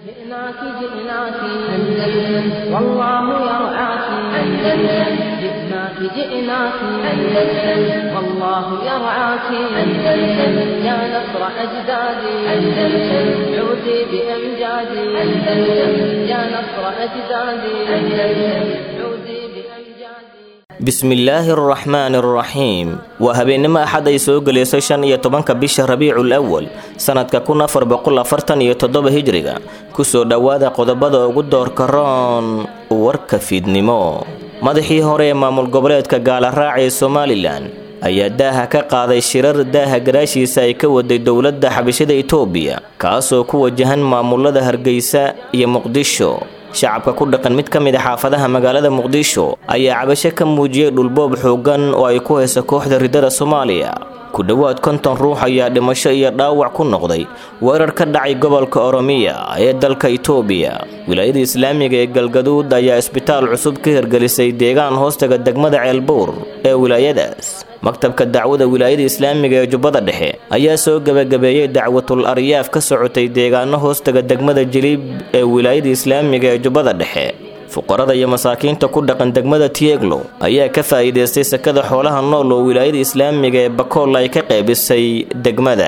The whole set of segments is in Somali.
جئناك جئناك أندلس والله يرعاك أندلس جئناك جئناك أندلس والله يرعاك أندلس يا نصر أجدادي أندلس عودي بأمجادي أندلس يا نصر أجدادي أندلس عودي بأمجادي bismillaahi araxmaani araxiim waa habeennimo axad ay soo gelayso shan iyo tobanka bisha rabiicul awal sanadka kun afar boqol afartan iyo toddoba hijriga kusoo dhowaada qodobada ugu doorka roon warka fiidnimo madaxii hore ee maamul goboleedka gaalaraac ee somalilan ayaa daaha ka qaaday shirar daaha gadaashiisa ay ka waday dowladda xabashada itoobiya kaasoo ku wajahan maamulada hargeysa iyo muqdisho shacabka ku dhaqan mid ka mid a xaafadaha magaalada muqdisho ayaa cabasho ka muujiyey dhulboob xooggan oo ay ku haysa kooxda ridada soomaaliya ku dhowaad konton ruux ayaa dhimasho iyo dhaawac ku noqday weerar ka dhacay gobolka oromiya ee dalka itoobiya wilaayada islaamiga ee galgaduud ayaa isbitaal cusub ka hirgelisay deegaan hoostaga degmada ceelbuur ee wilaayadaas maktabka dacwada wilaayada islaamiga ee jubbada dhexe ayaa soo gebagabeeyey dacwatul aryaaf ka socotay deegaano hoostaga degmada jiliib ee wilaayada islaamiga ee jubbada dhexe fuqarada iyo masaakiinta ku dhaqan degmada tieglo ayaa ka faa'iidaystay sakada xoolaha nool oo wilaayada islaamiga ee bakool ay ka qaybisay degmada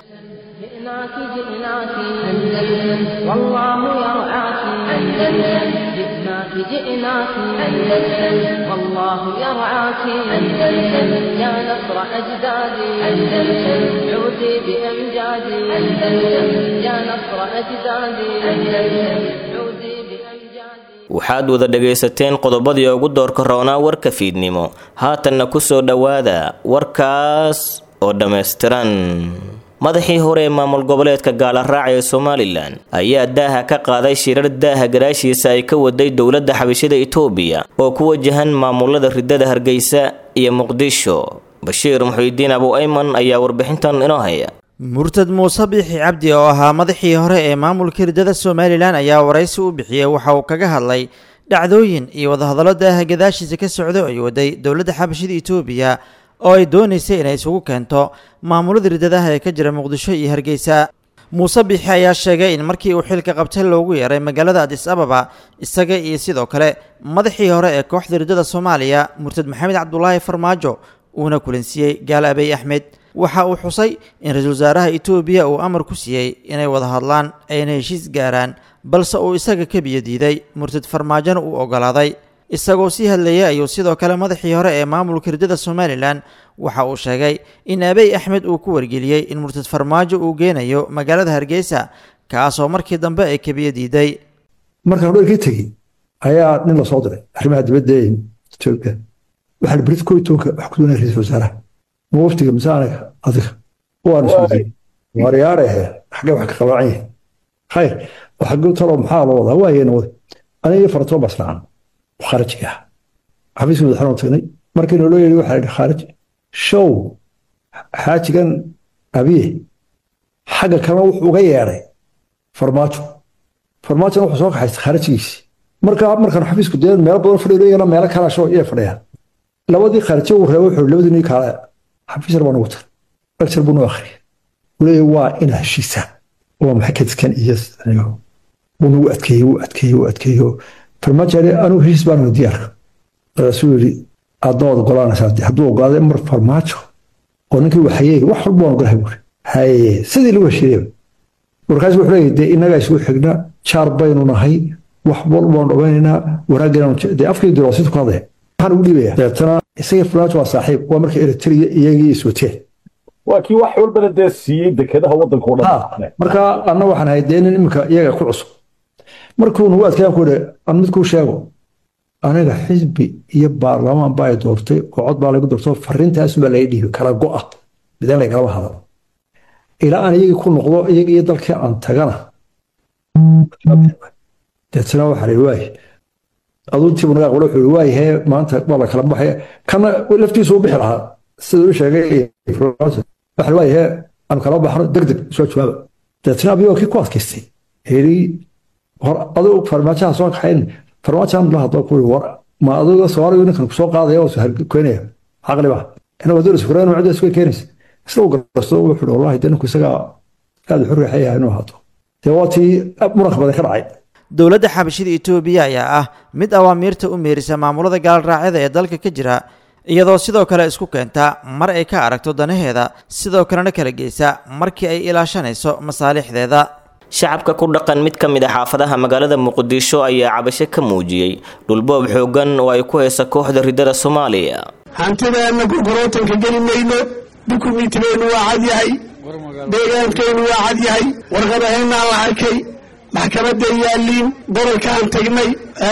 جئناك جئناك أندلس والله يرعاك أندلس جئناك جئناك أندلس والله يرعاك أندلس يا نصر أجدادي أندلس عودي بأمجادي أندلس يا نصر أجدادي أندلس عودي بأمجادي waxaad wada dhagaysateen qodobadii ugu doorka roonaa warka fiidnimo haatanna ku soo dhowaada warkaas oo dhammaystiran madaxii hore ee maamul goboleedka gaalaraac ee somalilan ayaa daaha ka qaaday shirar daaha gadaashiisa ay ka waday dowladda xabashada itoobiya oo ku wajahan maamulada ridada hargeysa iyo muqdisho bashiir muxiidiin abu ayman ayaa warbixintan inoo haya murtad muuse biixi cabdi oo ahaa madaxii hore ee maamulka ridada somalilan ayaa waraysi u bixiyey waxa uu kaga hadlay dhacdooyin iyo wadahadallo daaha gadaashiisa ka socda ay waday dowladda xabashada itoobiya oo ay doonaysay inay isugu keento maamulada ridadaha ee ka jira muqdisho iyo hargeysa muuse biixi ayaa sheegay in markii uu xilka qabtay loogu yeeray magaalada adis ababa isaga iyo sidoo kale madaxii hore ee kooxda ridada soomaaliya murtad maxamed cabdulaahi farmaajo uuna kulansiiyey gaal abey axmed waxa uu xusay in ra-iisul wasaaraha itoobiya uu amar ku siiyey inay wada hadlaan ayna heshiis gaaraan balse uu isaga ka biyo diiday murtad farmaajona uu ogolaaday isagoo sii hadlayay ayuu sidoo kale madaxii hore ee maamulka ridada somalilan waxa uu sheegay in abey axmed uu ku wargeliyey in murtad farmaajo uu geenayo magaalada hargeysa kaasoo markii dambe ay kabiyo diiday markaan dherkii tegey ayaa nin la soo diray arrimaha dibadda ee etoobiya waxaa brit ko tobanka wax ku doonaya ra-iisul wasaaraha ma waftiga mise anaga adiga waanu isweydiiyey waariyaarehe xaggee wax ka qabaacan yahay khayr xaggu talo maxaa loo wadaa waayeen wada aniga iyo faratoon baa israacan khaarijiga ah xafiiska madaxweyne tagnay markii naloo yeedhi waxaa yidhi khaarij show xaajigan abiye xagga kalena wuxuu uga yeedhay farmaajo farmaajona wuxuu soo kaxaystay khaarijigiisii markaa markaan xafiisku dee meelo badan fadhiyo iyagana meelo kala show iyay fadhiyaan labadii khaarijo uu reebo wuxuu labadii nin kale xafiis yar baa nugu tar lecture buu nu akhriyay uu leeyahay waa inaa heshiisaan waa maxay kadiskan iyo wuu nagu adkeeyey wuu adkeeyey wuu adkeeyo farmaajo yidhi anigu heshiis baan diyaarka markaasuu yidhi aadna waad ogolaanaysaa hadduu ogolaaday mar farmaajo oo ninkii waxayey wax walba waan ogolahay buuri haye sidii lagu heshiiyeyba markaas wuxuu leeyahay dee innagaa isugu xigna jaar baynu nahay wax walba waan dhawaynaynaa wanaaggeena dee afkii diroosintu ku hadlaya waxaan ugu dhiibaya deetana isagii farmaajo waa saaxiib waa marka eritrea iyagii iswateen waa kii wax walbana dee siiyey dekedaha waddanka o dhan marka anna waxaan ahay dee nin iminka iyaga ku cusub markuu nagu adkeeyaan ku yidhi an mid kuu sheego aniga xisbi iyo baarlamaan baa ay doortay oo cod baa lagu doorto fariintaas baa laga dhiibay kala go'a midaan lagalama hadal ilaa aan iyagii ku noqdo iyaga iyo dalkii aan tagana deetana waxaa la waay aduu intiibu naga aqbalo wuxuu waayahe maanta waa la kala baxaya kana laftiisu u bixi lahaa siduu u sheegay waxa la waayahe aan kala baxno deg deg soo jawaaba deetana abiyo kii ku adkaystay heli hor aduu farmaajaha soo kaxayn farmaajahan la hadlo ku war ma adiga soomaaliga ninkan kusoo qaadaya oo keenaya caqli ba inagu hadduu isfureen cidda isku keenaysa isla u garsto wuxuu wallahi de ninku isagaa aada xur yaxaya inuu haato dee waa tii muranka badan ka dhacay dowladda xabashida etoobiya ayaa ah mid awaamiirta u meerisa maamulada gaalraacyada ee dalka ka jira iyadoo sidoo kale isku keenta mar ay ka aragto danaheeda sidoo kalena kala geysa markii ay ilaashanayso masaalixdeeda shacabka ku dhaqan mid ka mid a xaafadaha magaalada muqdisho ayaa cabasho ka muujiyey dhulboob xooggan oo ay ku haysa kooxda ridada soomaaliya hantideenna gurgurootanka geli mayno dukumiintibeennu waa cad yahay deegaankeennu waa cad yahay warqadahaynaan la arkay maxkamadda yaaliin gobolkaan tagnay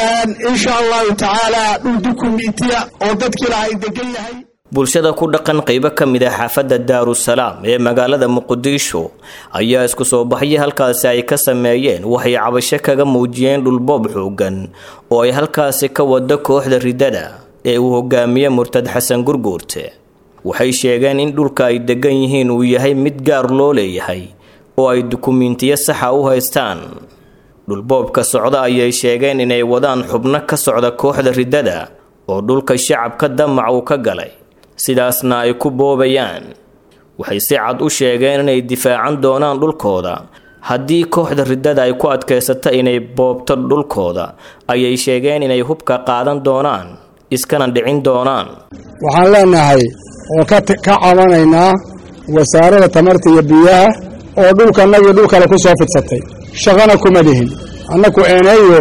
insha allahu tacaala dhul dukumiintiya oo dadkii laha ay degan yahay bulshada ku dhaqan qaybo ka mid ah xaafadda daarusalaam ee magaalada muqdisho ayaa isku soo baxyay halkaasi ay ka sameeyeen waxay cabasho kaga muujiyeen dhulboob xoogan oo ay halkaasi ka wado kooxda ridada ee uu hogaamiye murtad xasan gurguurte waxay sheegeen in dhulka ay degan yihiin uu yahay mid gaar loo leeyahay oo ay dukumiintiyo saxa u haystaan dhulboobka socda ayay sheegeen inay wadaan xubno ka socda kooxda ridada oo dhulka shacabka damac uu ka galay sidaasna ay ku boobayaan waxay si cad u sheegeen inay difaacan doonaan dhulkooda haddii kooxda ridada ay ku adkaysata inay boobto dhulkooda ayay sheegeen inay hubka qaadan doonaan iskana dhicin doonaan waxaan leenahay oo ka cabanaynaa wasaaradda tamarta iyo biyaha oo dhulkanagii dhul kale ku soo fidsatay shaqana kuma lihin annaku eeneeyo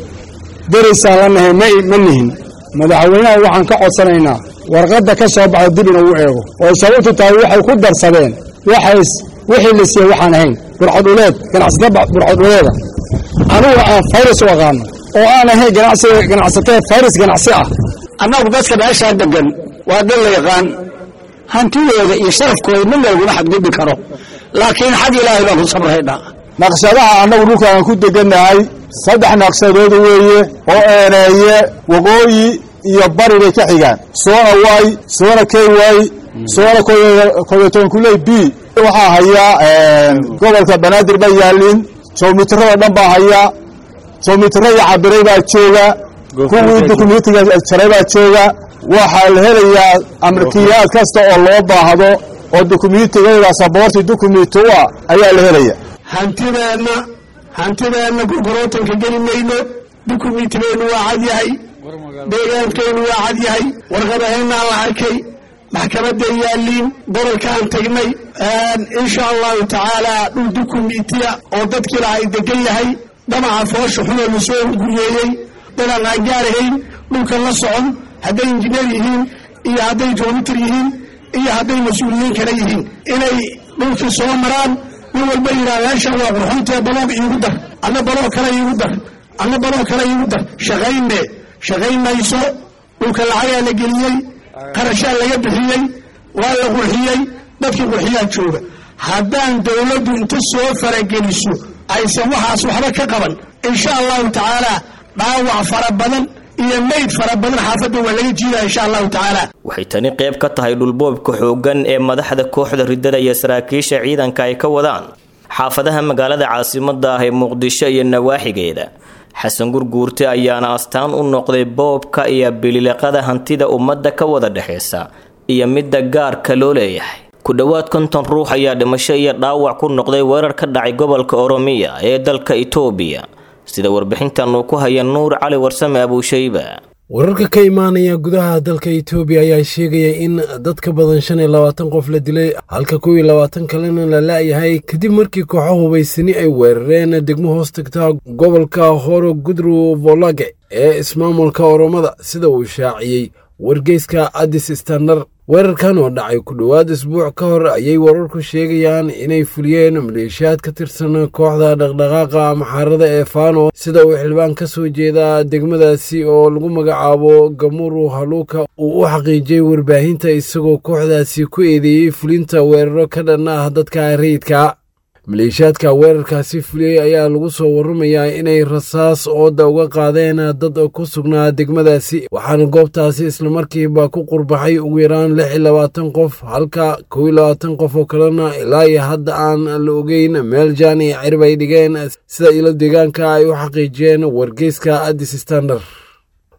derisaan la nahay ma nihin madaxweynaha waxaan ka codsanaynaa warqadda ka soo baxda dib inuu eego oo sababtu tahay waxay ku darsadeen waxays wixii la siiyey waxaan ahayn burcaduleed ganacsata burcaduleeda anugu aan fayras u aqaano oo aan ahayn ganacsatee fayras ganacsi ah annagu dadka meeshaa degan waa dad la yaqaan hantidooda iyo sharafkooda mid laguma xadgudbi karo laakiin xag ilaahay baan ku sabraynaa naqshadaha annagu dhulka aan ku degannahay saddex naqshadood weeye oo eeneeye waqooyi iyo bari bay ka xigaan soona way soona k y soona koyotonkuley b waxaa hayaa gobolka banaadir baa yaalin jowmitirada dhan baa hayaa jowmitiradii cabiray baa jooga kuwii dukumentiga jaray baa jooga waxaa la helayaa amarkiyaad kasta oo loo baahdo oo dukumiintigayda saboorti dukumenti u ah ayaa la helaya hantideenna hantideenna gurgurootanka geli mayno dukumiintibeennu waa cad yahay deegaankeennu waa cad yahay warqadahaynaan la arkay maxkamadda yaaliin gobolkaan tagnay insha allahu tacaala dhul dukumiintiya oo dadkii laha ay degan yahay dhamaca foosha xunoo lasoo guryeeyey dadaan aan gaarahayn dhulkan la socon hadday injineer yihiin iyo hadday joomitir yihiin iyo hadday mas-uuliyiin kale yihiin inay dhulkii soo maraan nin walba yidhaha meeshan waa qurxuntee baloog iigu dar anna baloog kale iigu dar anna baloog kale iigu dar shaqayne shaqayn mayso dhulka lacagaa la geliyey qarashaa laga bixiyey waa la qurxiyey dadkii qurxiyaa jooga haddaan dowladdu inta soo farageliso aysan waxaas waxba ka qaban insha allahu tacaala dhaawac fara badan iyo mayd fara badan xaafadda waa laga jiidaya insha allahu tacaala waxay tani qayb ka tahay dhulboobka xooggan ee madaxda kooxda ridada iyo saraakiisha ciidanka ay ka wadaan xaafadaha magaalada caasimada ah ee muqdisho iyo nawaaxigeeda xasan gurguurte ayaana astaan u noqday boobka iyo bililiqada hantida ummadda ka wada dhexaysa iyo midda gaarka loo leeyahay ku dhowaad konton ruux ayaa dhimasho iyo dhaawac ku noqday weerar ka dhacay gobolka oromiya ee dalka itoobiya sida warbixintan uu ku haya nuur cali warsame abuushayba wararka ka imaanaya gudaha dalka itoobiya ayaa sheegaya in dad ka badan shan iyo labaatan qof la dilay halka kow iyo labaatan kalena la la'yahay kadib markii kooxo hubaysani ay weerareen degmo hoos tagtaa gobolka horo gudru volage ee ismaamulka oromada sida uu shaaciyey wargeyska addis standard weerarkan oo dhacay ku dhowaad isbuuc ka hor ayay wararku sheegayaan inay fuliyeen maleeshiyaad ka tirsan kooxda dhaqdhaqaaqa maxaarada ee fano sida uu xildhibaan ka soo jeeda degmadaasi oo lagu magacaabo gamuru haluuka uu u xaqiijiyey warbaahinta isagoo kooxdaasi ku eedeeyey fulinta weeraro ka dhan ah dadka rayidka maleeshiyaadka weerarkaasi fuliyey ayaa lagu soo warramayaa inay rasaas ooda uga qaadeen dad ku sugnaa degmadaasi waxaana goobtaasi islamarkiiba ku qurbaxay ugu yaraan lix iyo labaatan qof halka kow iyo labaatan qof oo kalena ilaa iyo hadda aan la ogeyn meel jaan iyo cirib ay dhigeen sida ilo deegaanka ay u xaqiijiyeen wargeyska addis standard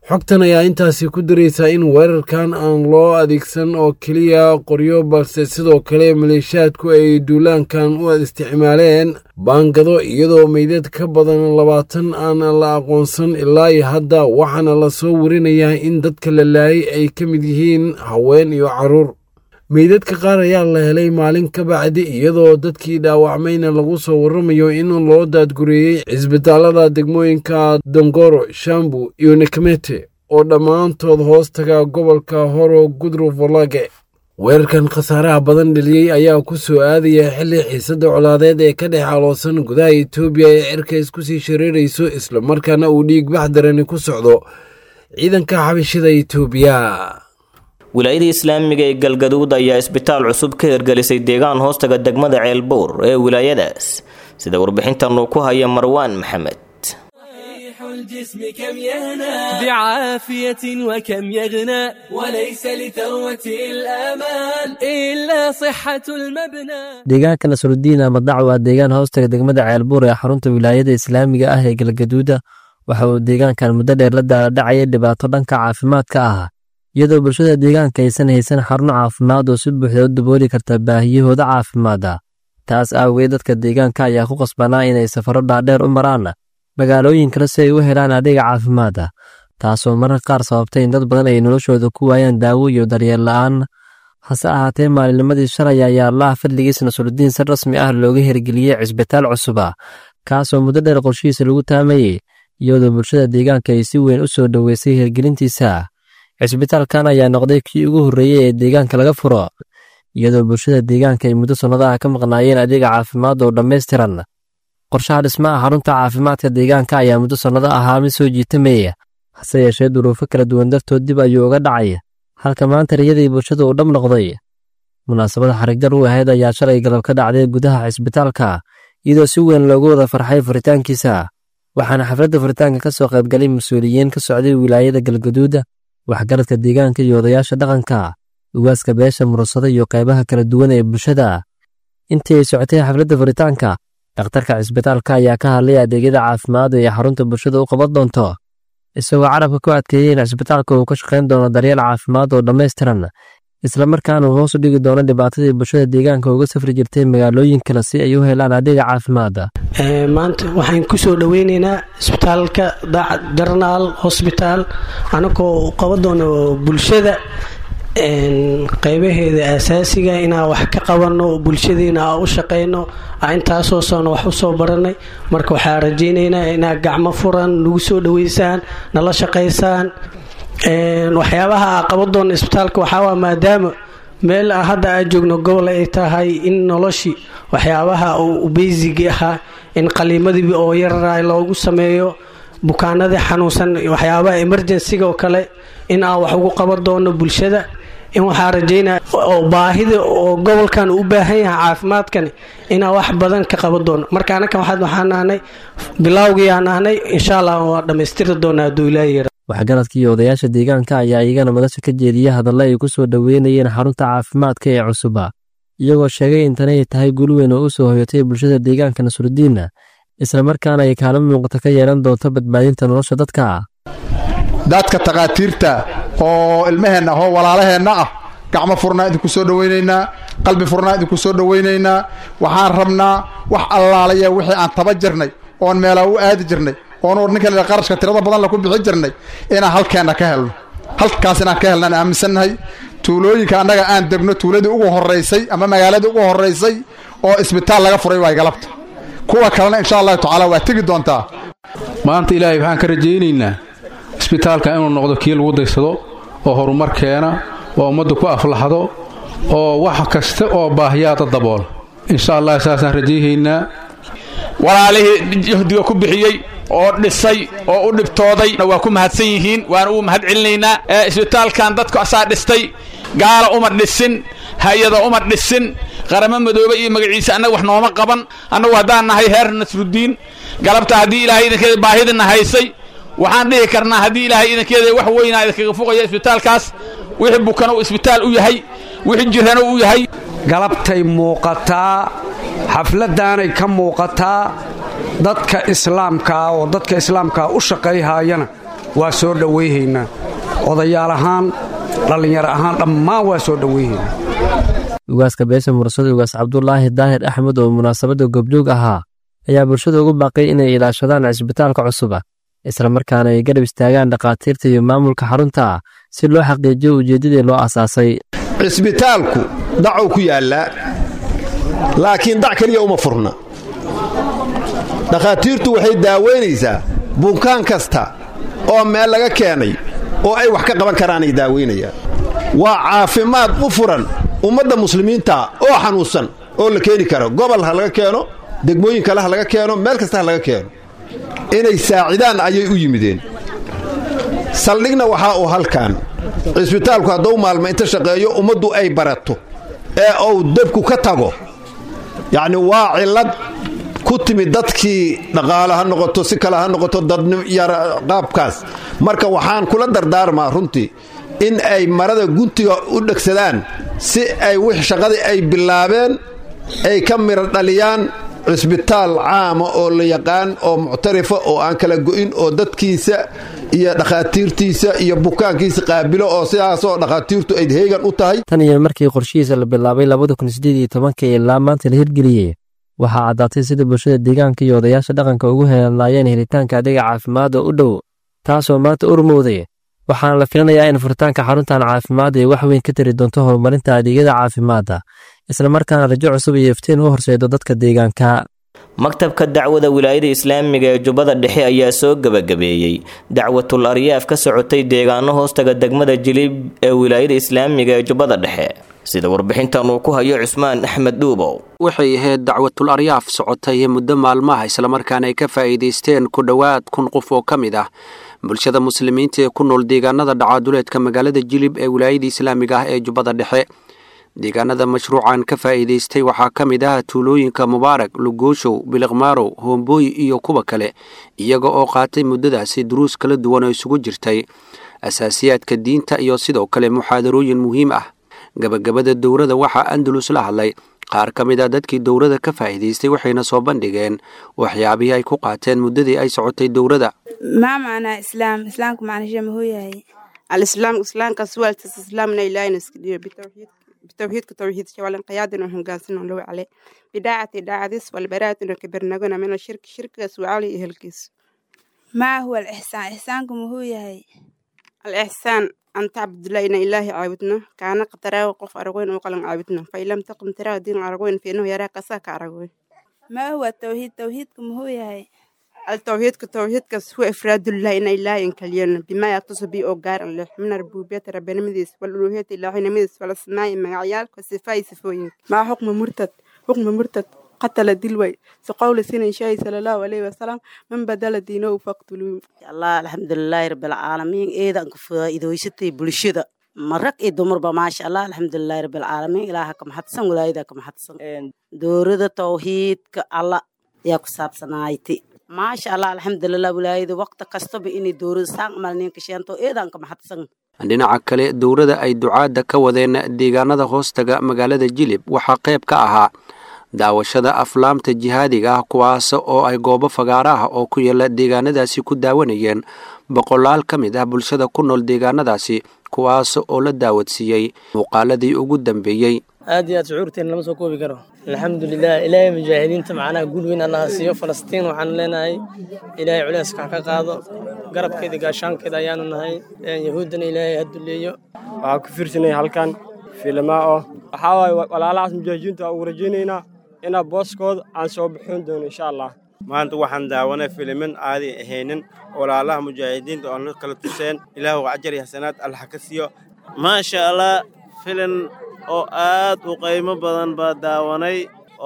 xogtan ayaa intaasi ku daraysaa in weerarkan aan loo adeegsan oo keliya qoryo balse sidoo kale maleeshiyaadku ay duulaankan u isticmaaleen baangado iyadoo meydad ka badan labaatan aan la aqoonsan ilaa iyo hadda waxaana la soo warinayaa in dadka la laayay ay ka mid yihiin haween iyo carruur meydadka qaar ayaa la helay maalin ka bacdi iyadoo dadkii dhaawacmayna lagu soo warramayo in loo daadgureeyey cisbitaallada degmooyinka dongoro shambu iyo nekmete oo dhammaantood hoos taga gobolka horo gudru volage weerarkan khasaaraha badan dheliyey ayaa ku soo aadaya xilli xiisadda colaadeed ee ka dhex aloosan gudaha etoobiya ee cirka isku sii shareerayso islamarkaana uu dhiig bax darani ku socdo ciidanka xabashida etoobiya wilaayada islaamiga ee galgaduud ayaa isbitaal cusub ka hirgelisay deegaan hoostaga degmada ceelbuur ee wilaayadaas sida warbixintan uu ku haya marwaan maxamed الجسم كم يهنى بعافية وكم يغنى وليس لثروة الآمال إلا صحة المبنى deegaanka nasrudiin amadac waa deegaan hoostaga degmada ceelbuur ee xarunta wilaayada islaamiga ah ee galgaduuda waxa uu deegaankan muddo dheer la daaladhacayay dhibaato dhanka caafimaadka ah iyadoo bulshada deegaanka aysan haysan xaruno caafimaad oo si buuxda u dabooli karta baahiyahooda caafimaada taas aawageed dadka deegaanka ayaa ku qasbanaa inay safaro dhaadheer u maraan magaalooyin kale si ay u helaan adeega caafimaada taasoo mararka qaar sababtay in dad badan ay noloshooda ku waayaan daawo iyo daryeel la'aan hase ahaatee maalinnimadii shalay ayaa allaha fadligiis nasrudiin si rasmi ah looga hirgeliyey cisbitaal cusuba kaasoo muddo dheer qorshihiisa lagu taamayey iyadoo bulshada deegaanka ay si weyn u soo dhoweysay hirgelintiisa cisbitaalkan ayaa noqday kii ugu horreeyey ee deegaanka laga furo iyadoo bulshada deegaanka ay muddo sannadaha ka maqnaayeen adeega caafimaad oo dhammaystiran qorshaha dhismaha xarunta caafimaadka deegaanka ayaa muddo sannado ahaa mid soo jiitamaya hase yeeshee duruufo kala duwan dartood dib ayuu uga dhacay halka maanta riyadii bulshada uu dhab noqday munaasabada xarigjar u ahayd ayaa shalay galab ka dhacday gudaha cisbitaalka iyadoo si weyn loogu wada farxay furitaankiisa waxaana xafladda furitaanka ka soo qaybgalay mas-uuliyiin ka socday wilaayada galgaduuda waxgaradka deegaanka iyo odayaasha dhaqanka ugaaska beesha murursada iyo qaybaha kala duwan ee bulshada intii ay socotay xafladda furitaanka dhakhtarka cisbitaalka ayaa ka hadlay adeegyada caafimaad ee xarunta bulshada u qaban doonto isagoo carabka ku adkeeyey in cisbitaalka uu ka shaqayn doono daryeel caafimaad oo dhammaystiran islamarkaana uu hoos u dhigi doono dhibaatadii bulshada deegaanka uga safri jirtay magaalooyin kale si ay u helaan adeega caafimaada maanta waxaan ku soo dhoweyneynaa isbitaalka daacad jarnaal hosbitaal anagoo qaban doono bulshada qaybaheeda asaasiga inaan wax ka qabanno bulshadiina aan u shaqayno intaasoo soona wax usoo baranay marka waxaa rajaynaynaa inaad gacmo furan nagu soo dhoweysaan nala shaqaysaan waxyaabaha aa qaban doona isbitaalka waxaawaa maadaama meel hadda aa joogno gobol ay tahay in noloshii waxyaabaha uu beysigi ahaa in qaliimadii oo yarara loogu sameeyo bukaanadii xanuunsan waxyaabaha emergensiga oo kale in aan wax ugu qaban doono bulshada in waxaa rajaynaya oo baahida oo gobolkan u baahan yahay caafimaadkani inaan wax badan ka qaban doono marka anakan waxaan nahnay bilowgii aan nahnay insha allah waa dhammaystiri doonaa hadduu ilaahi yara waxgaradka iyo odayaasha deegaanka ayaa iyagana madasha ka jeediya hadalla ay ku soo dhoweynayeen xarunta caafimaadka ee cusuba iyagoo sheegay in tani ay tahay guul weyn oo u soo hoyatay bulshada deegaanka nasrudiinna islamarkaana ay kaalin muuqata ka yeelan doonto badbaadinta nolosha dadka dadka takhaatiirta oo ilmaheenna ahoo walaalaheenna ah gacmo furnaa idinku soo dhowaynaynaa qalbi furnaa idinku soo dhowaynaynaa waxaan rabnaa wax allaalaya wixii aan taba jirnay oon meelaa u aadi jirnay oon ninka la qarashka tirada badan la ku bixi jirnay inaan halkeenna ka helno halkaas inaan ka helnaan aaminsannahay tuulooyinka annaga aan degno tuuladii ugu horraysay ama magaaladii ugu horraysay oo isbitaal laga furay waay galabta kuwa kalena insha allahu tacaala waa tegi doontaa maanta ilaahay waxaan ka rajaynaynaa isbitaalka inuu noqdo kii lagu daysado oo horumar keena oo ummadda ku aflaxdo oo wax kasta oo baahiyaada daboola insha allah saasaan rajayhaynaa walaalihii jahdiga ku bixiyey oo dhisay oo u dhibtooday waa ku mahadsan yihiin waana uu mahad celinaynaa isbitaalkan dadku asaa dhistay gaala uma dhisin hay-ada uma dhisin qaramo madoobe iyo magaciisa annaga wax nooma qaban annagu haddaan nahay heer nasrudiin galabta haddii ilaahay idinkeeda baahidina haysay waxaan dhihi karnaa haddii ilaahay idinkeeda wax weynaa idinkaga fuqaya isbitaalkaas wixii bukana uu isbitaal u yahay wixii jirana u yahay galabtay muuqataa xafladdaanay ka muuqataa dadka islaamkaa oo dadka islaamkaa u shaqayhaayana waa soo dhowayhaynaa odayaal ahaan dhallinyaro ahaan dhammaan waa soo dhowayhaynaa ugaaska beesha mursada ugaas cabdulaahi daahir axmed oo munaasabadda gobjoog ahaa ayaa bulshada ugu baaqay inay ilaashadaan cisbitaalka cusuba islamarkaana ay garab istaagaan dhakhaatiirta iyo maamulka xarunta ah si loo xaqiijiyo ujeeddadii loo asaasay cisbitaalku dacuu ku yaallaa laakiin dac keliya uma furna dhakhaatiirtu waxay daawaynaysaa bukaan kasta oo meel laga keenay oo ay wax ka qaban karaanay daawaynayaan waa caafimaad u furan ummadda muslimiinta oo xanuunsan oo la keeni karo gobol ha laga keeno degmooyin kale ha laga keeno meel kasta ha laga keeno inay saacidaan ayay u yimideen saldhigna waxaa uu halkan cisbitaalku hadduu maalmo inta shaqeeyo ummaddu ay barato ee uu debku ka tago yacni waa cillad ku timid dadkii dhaqaale ha noqoto si kale ha noqoto dadyar qaabkaas marka waxaan kula dardaarmaa runtii in ay marada guntiga u dhegsadaan si ay wix shaqadii ay bilaabeen ay ka miro dhaliyaan cisbitaal caama oo la yaqaan oo muctarifa oo aan kala go'in oo dadkiisa iyo dhakhaatiirtiisa iyo bukaankiisa qaabilo oo sidaasoo dhakhaatiirtu ay heegan u tahay tan iyo markii qorshihiisa la bilaabay labada kun sideed iyo tobanka ilaa maanta la hirgeliyey waxaa caddaatay sida bulshada deegaanka iyo odayaasha dhaqanka ugu helanlaayeen helitaanka adeega caafimaad oo u dhow taasoo maanta urmowday waxaana la filanayaa in furitaanka xaruntan caafimaad ay wax weyn ka tari doonto horumarinta adeegyada caafimaadda islamarkaana rajo cusub iyo iftiin u horseedo dadka deegaanka maktabka dacwada wilaayada islaamiga ee jubbada dhexe ayaa soo gebagabeeyey dacwatul aryaaf ka socotay deegaano hoostaga degmada jilib ee wilaayada islaamiga ee jubbada dhexe sida warbixintan uu ku hayo cusmaan axmed dhuubow waxay ahayd dacwatul aryaaf socotay muddo maalmaha islamarkaana ay ka faa'iidaysteen ku dhowaad kun qof oo ka mid ah bulshada muslimiinta ee ku nool deegaanada dhacaaduleedka magaalada jilib ee wilaayada islaamiga ah ee jubbada dhexe deegaanada mashruucan ka faa'iidaystay waxaa ka mid ah tuulooyinka mubaarak lugooshow biliqmaarow hoomboy iyo kuwa kale iyaga oo qaatay muddadaasi duruus kala duwan oo isugu jirtay asaasiyaadka diinta iyo sidoo kale muxaadarooyin muhiim ah gabagabada dowrada waxaa andalus la hadlay qaar ka mid a dadkii dowrada ka faa'iidaystay waxayna soo bandhigeen waxyaabihii ay ku qaateen muddadii ay socotay dowrada ما معنى إسلام إسلامك معنى شيء ما هو هي الإسلام إسلام كسوال إسلامنا إلهي نسكديو بتوحيد بتوحيد كتوحيد شوال قيادنا وهم قاسنا لو عليه بداعة داعة ديس والبراءة إنه كبرناقنا من الشرك شرك سوالي إهلكيس ما هو الإحسان إحسانكم هو هي الإحسان أن تعبد الله إن إلهي عابدنا كان قتراه وقف أرغوين وقلن عابدنا فإن لم تقم تراه دين أرغوين فإنه يراك ساك أرغوين ما هو التوحيد توحيدكم هو هي التوحيد كتوحيد هو إفراد الله إن إله إن كليون بما يتصل به أوجار الله من ربوبية ربنا مديس والألوهية الله مديس والأسماء معيال والصفاء صفوين مع حكم مرتد حكم مرتد قتل دلوي سقول سنة شاي صلى الله عليه وسلم من بدل دينه فاقتلوه الله الحمد لله رب العالمين إذا إذا ويستي بلشدة marag iyo dumarba maasha allah alxamdulilahi rabilcaalamiin ilaaha ka maxadsan walaayada ka maxadsan doorada tawxiidka alla yaa ku saabsanaaytay maasha allah alxamdulilah walaayada waqti kastaba inay doorada saan malninka sheento eedaan ka maxadsan dhinaca kale dowrada ay ducaadda ka wadeen deegaanada hoostaga magaalada jilib waxaa qayb ka ahaa daawashada aflaamta jihaadiga ah kuwaas oo ay goobo fagaara ah oo ku yaala deegaanadaasi ku daawanayeen boqolaal ka mid ah bulshada ku nool deegaanadaasi kuwaas oo la daawadsiiyey muuqaaladii ugu dambeeyey aad iyo aad shucuurteen lama soo koobi karo alxamdulilah ilaahay mujaahidiinta macnaha guul weyn allaha siiyo falastiin waxaan leenahay ilaahay culeyska ha ka qaado garabkeeda gaashaankeeda ayaanu nahay yahuuddana ilaahay ha duleeyo waxaa ku fiirsanay halkan fiilmaa oo waxaa waaye walaalahaas mujaahidiinta aan ugu rajaynaynaa inaa booskooda aan soo bixin doono insha allah maanta waxaan daawanay filimin aadi ahaynin walaalaha mujaahidiinta oon la kala tuseen ilaahu ajar iyo xasanaad allaha ka siiyo maasha allah filin oo aad u qiimo badan baa daawanay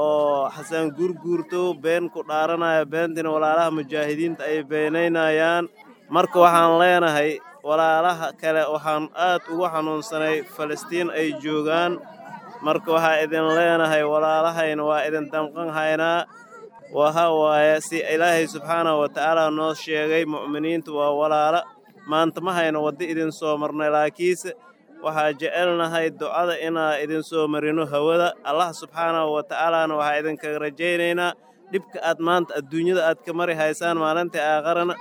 oo xasan guurguurto been ku dhaaranaya beentina walaalaha mujaahidiinta ay beenaynayaan marka waxaan leenahay walaalaha kale waxaan aad ugu xanuunsanay falastiin ay joogaan marka waxaa idin leenahay walaalahayna waa idin damqan haynaa waxa waaye si ilaahay subxaanahu wa tacaala noo sheegay mu'miniintu waa walaala maanta ma hayno waddo idin soo marnay laakiinse waxaa jecelnahay ducada inaa idin soo marino hawada allah subxaanahu wa tacaalaana waxaa idinkaga rajaynaynaa dhibka aad maanta adduunyada aad ka mari haysaan maalintai aakharana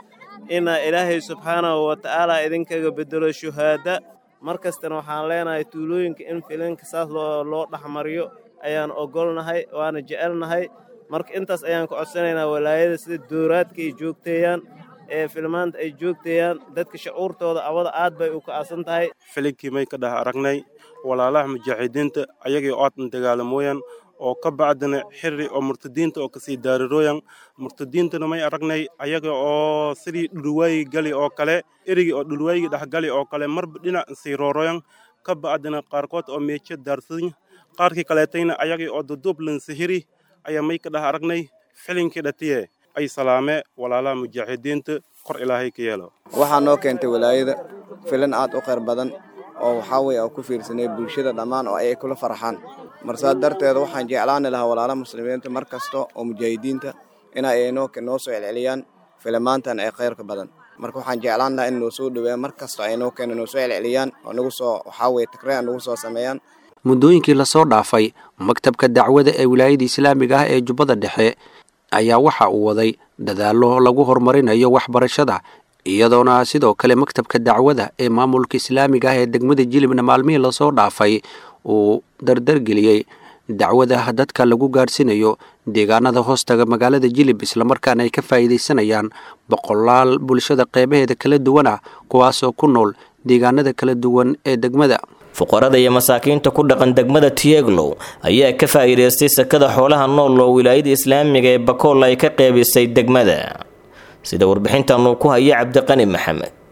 inaa ilaahay subxaanahu wa tacaala idinkaga bedelo shuhaada mar kastana waxaan leenahay tuulooyinka in filinka saas loo loo dhexmariyo ayaan ogolnahay waana jecelnahay marka intaas ayaan ka codsanaynaa walaayada sida dooraadka ay joogteeyaan ee filmaanta ay joogteeyaan dadka shucuurtooda awada aad bay u ka'asan tahay filinkii may ka dhex aragnay walaalaha mujaaxidiinta ayagii oodan dagaalamooyan oo ka bacdina xiri oo murtadiinta oo kasii daarirooyan murtadiintana may aragnay ayaga oo sidii dhulwaayi gali oo kale erigii oo dhulwaayigi dhexgali oo kale marba dhinac sii rooroyan ka bacdina qaarkood oo meejo daarsadan qaarkii kaleetayna ayagii oo duduub lansihiri ayaa may ka dhex aragnay filinkii dhatiye ay salaame walaalaha mujaaxidiinta kor ilaahay ka yeelo waxaa noo keentay walaayada filan aad u khayr badan oo waxaa weye oo ku fiirsanay bulshada dhammaan oo ay kula farxaan marsaa darteeda waxaan jeclaani lahaa walaalaha muslimiinta mar kasta oo mujaahidiinta ina ay noo noo soo celceliyaan filimaantan ee khayrka badan marka waxaan jeclaan lahaa in noo soo dhaweeyaan mar kasta ay noo keena noo soo celceliyaan oo nagu soo waxaa weye takreen nagu soo sameeyaan muddooyinkii lasoo dhaafay maktabka dacwada ee wilaayada islaamiga ah ee jubbada dhexe ayaa waxa uu waday dadaallo lagu horumarinayo waxbarashada iyadoona sidoo kale maktabka dacwada ee maamulka islaamiga ah ee degmada jilibna maalmihii lasoo dhaafay uu dardargeliyey dacwada dadka lagu gaadhsiinayo deegaanada hoostaga magaalada jilib islamarkaana ay ka faa'iidaysanayaan boqolaal bulshada qeybaheeda kala duwan ah kuwaasoo ku nool deegaanada kala duwan ee degmada fuqarada iyo masaakiinta ku dhaqan degmada tieglow ayaa ka faa'iidaystay sakada xoolaha nool oo wilaayada islaamiga ee bakool ay ka qeybisay degmada sida warbixintan uu ku haya cabdiqani maxamed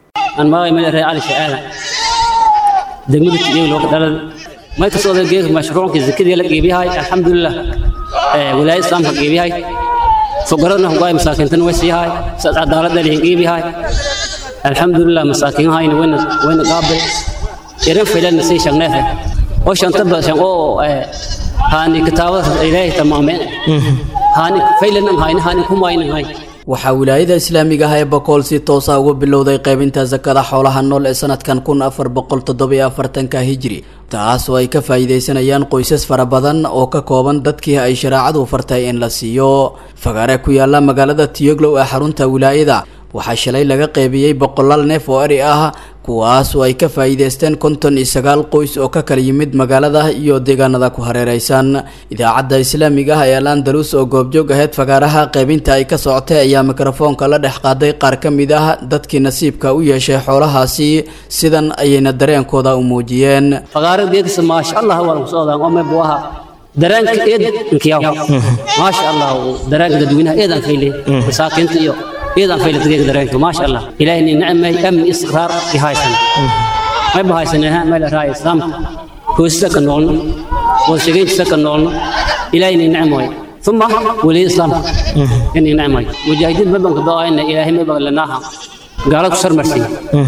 degmada tieglow dhalad may kasoo geeka mashruucka zakadii la qiibiyahay alxamdulilah wilaayada islaamka qiibiyahay fuqaradna hugaay masaakiintana way siiyahay saas cadaaladda lihin qiibiyahay alxamdulilah masaakiinahayna wayna wayna qaabay irin filanna sii shaqneefe oo shanta bashan oo haani kitaabada ilaahay tamaameen haani faylanan hayna haani kumaynan hay waxaa wilaayada islaamiga ah ee bakool si toosa uga bilowday qaybinta sakada xoolaha nool ee sanadkan kun afar boqol toddobiyo afartanka hijri taas oo ay ka faa'iidaysanayaan qoysas fara badan oo ka kooban dadkii ay shareecadu fartay in la siiyo fagaare ku yaala magaalada tiyoglow ee xarunta wilaayada waxaa shalay laga qeybiyey boqolaal neef oo eri ah kuwaas oo ay ka faa'iidaysteen konton iyo sagaal qoys oo ka kala yimid magaalada iyo deegaanada ku hareeraysan idaacadda islaamiga ah ee al andalus oo goobjoog aheyd fagaaraha qaybinta ay ka socotay ayaa mikrofoonka la dhex qaaday qaar ka mid ah dadkii nasiibka u yeeshay xoolahaasi sidan ayayna dareenkooda u muujiyeen fagaaradeedisa maasha allah waa lagu socdaan oo meeb waha dareenka eed inkiyaw maasha allah dareenka dadweynaha eedan fayle masaakiinta iyo إذا في الدقيقة درينك ما شاء الله إلهي نعمة أمن استقرار بهايسن ما بهايسن ها ما له راي إسلام هو سكن نولنا وشجين سكن نولنا إلهي نعمة ثم ولي إسلام إني نعمة مجاهدين ما بنك ضاين إلهي ما بغل لناها قالوا سر مرسي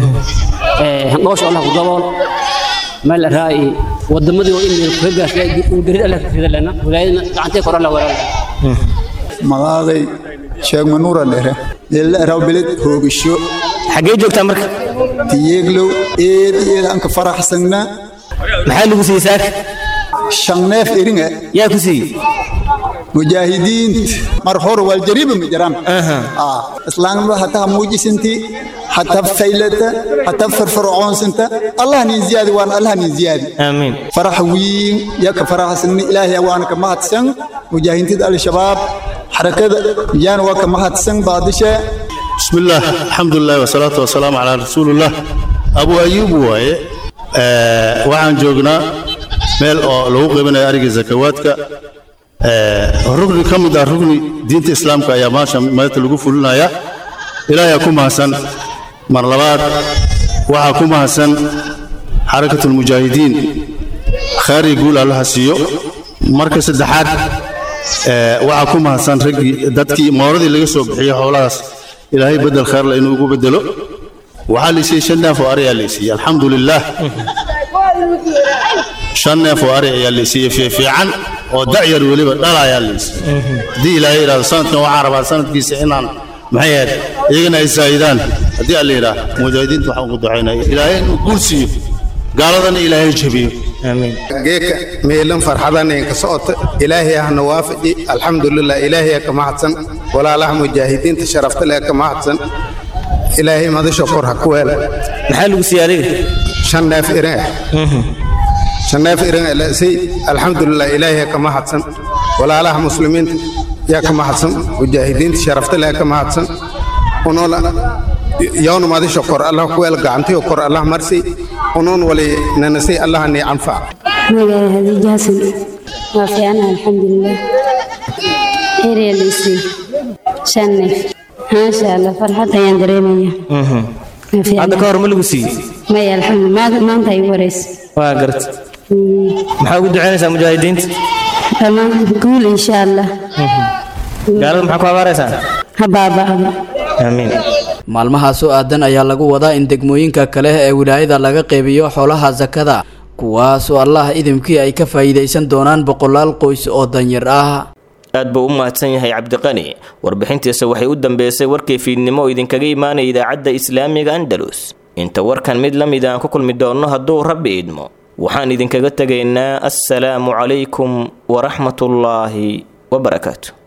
ما شاء الله قبول ما له راي ودمدي وإني كهجاش ودري الله في لنا ولا عنتي قرا الله ولا magaaday sheeg manuura dhere eelaaraw beled hoogasho xaggee joogtaa marka tiyeeglow eed eed anka faraxsagna maxaa lagu siiyey saaka shan neef eringa yaa ku siiyey mujaahidiint mar hor waljariba ma jiraan islaamnimada hataa muujisinti hataa faylata hataa farfarcoonsanta allah nin ziyaadi waan allah nin ziyaadi aamiin farax wiin yaka faraxsagna ilaahay waana ka mahadsan mujaahidiinta al-shabaab حركة جان وك مهد سن بادشة بسم الله الحمد لله والصلاة والسلام على رسول الله أبو أيوب واي أه وعن جوجنا ميل أو لو قبنا أرجع زكواتك أه ركن كم دا ركن دين الإسلام كيا ما شم ما تلقوا فلنا يا إلى يكون حسن مرلبات وحكم حسن حركة المجاهدين خير يقول الله سيو مركز الدحات waxaa ku mahadsan raggii dadkii mooradii laga soo bixiyey xoolahaas ilaahay bedel khayrla inuu ugu bedelo waxaa laysiiyey shan neef oo ari ayaa laysiiyey alxamdu lilaah shan neef oo ari ayaa laysiiyey fiifiican oo dacyar weliba dhala ayaa laysiiyey haddii ilaahay yidhahdo sanadkan waxaan rabaa sanadkiisa inaan maxay ahayd iyagana ay saa'idaan haddii alla yidhaah mujaahidiinta waxaan ugu ducaynaya ilaahay inuu guul siiyo gaaladana ilaahay jabiyo geeka meelan farxadanen ka socota ilaahay ahna waafaji alxamdulilah ilaahay ka mahadsan walaalaha mujaahidiinta sharafta leh ka mahadsan ilaahay madasho kor ha ku weel maxaa lagu siiyey adiga shan neef irin ah shan neef irin ah lasay alxamdulilah ilaahay ka mahadsan walaalaha muslimiinta yaa ka mahadsan mujaahidiinta sharafta leh ka mahadsan unola yawna madasho kor allah ku weel gacantiyo kor allah marsi unoon wali nanasay allah ni anfac magaca hadiija xasan waa fiicanaha alxamdulilah ereelisi shan neef maasha allah farxad ayaan dareemaya hadda ka hor ma lagu siiyey maya alxamdulilah maanta ay wareysa waa garta maxaa ugu ducaynaysaa mujaahidiinta dhammaan guul insha allah gaalada maxaa ku abaaraysaa ha baaba'da aamiin maalmahaas oo aadan ayaa lagu wadaa in degmooyinka kale ee wilaayada laga qeybiyo xoolaha sakada kuwaas oo allah idimkii ay ka faa'iidaysan doonaan boqolaal qoys oo danyar ah aad buu u mahadsan yahay cabdiqani warbixintiisa waxay u dambeysay warkii fiidnimo oo idinkaga imaanaya idaacadda islaamiga andalus inta warkan mid la mid aan ku kulmi doonno hadduu rabbi idmo waxaan idinkaga tegaynaa assalaamu calaykum waraxmatullaahi wabarakaatu